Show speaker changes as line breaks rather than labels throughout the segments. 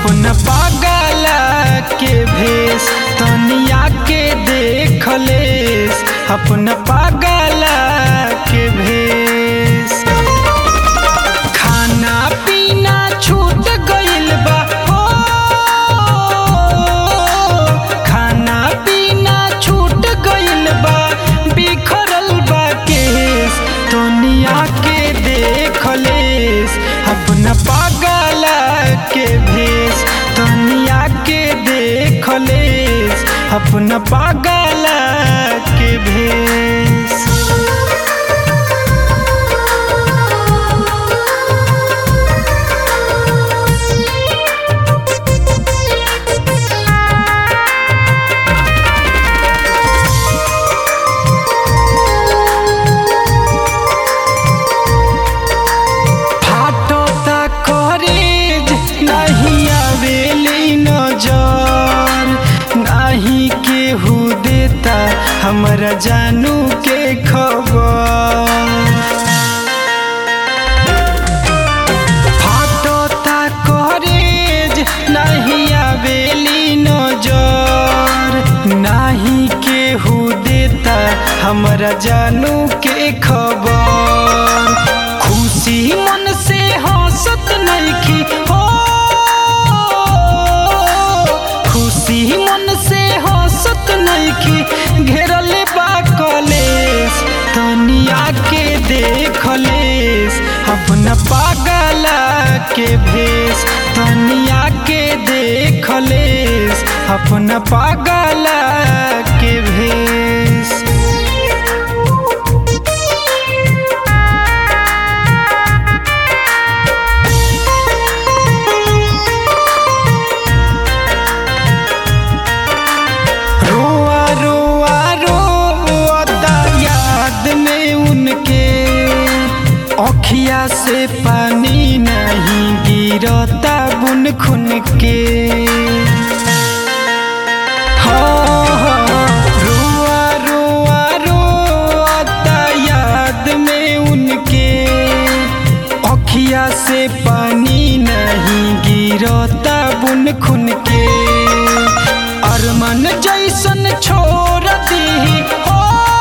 अपना पागला के भेष तनिया के देख लेस अपना पागला के भेष खाना पीना छूट गइल बा हो खाना पीना छूट गइल बा बिखरल बा केस दुनिया के देख लेस अपना पागला के भेष दुनिया के देख लेस अपना पागला के भेष फाटता करेज नहीं आवेली नजर नहीं केहू देता हमरा जानू के खबर फाटता करेज नहीं आवेली नजर नहीं केहू देता हमरा जानू के खबर खुशी मन से हंसत नइखी हो खुशी मन से हंसत नइखी घेरल बा कलेस तनिया के देख लेस अपना पागला के भेष तनिया के देख लेस अपना पागला के भेष रोआ रोआ रोता याद में उनके अखिया से पानी नहीं गिरता बुन खुन के हाँ, हाँ, रोआ रोआ रोता याद में उनके अखिया से पानी नहीं गिरता बुन खुन के अरमन जैसन छोड़ दी हो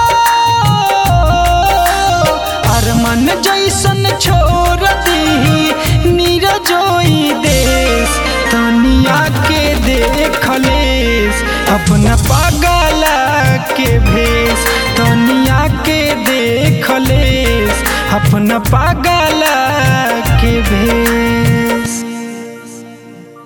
अरमन जैसन छोड़ दी नीरजोई देश तनिया के देख लेस अपना पागला के भेष तनिया के देख लेस अपना पागला के भेष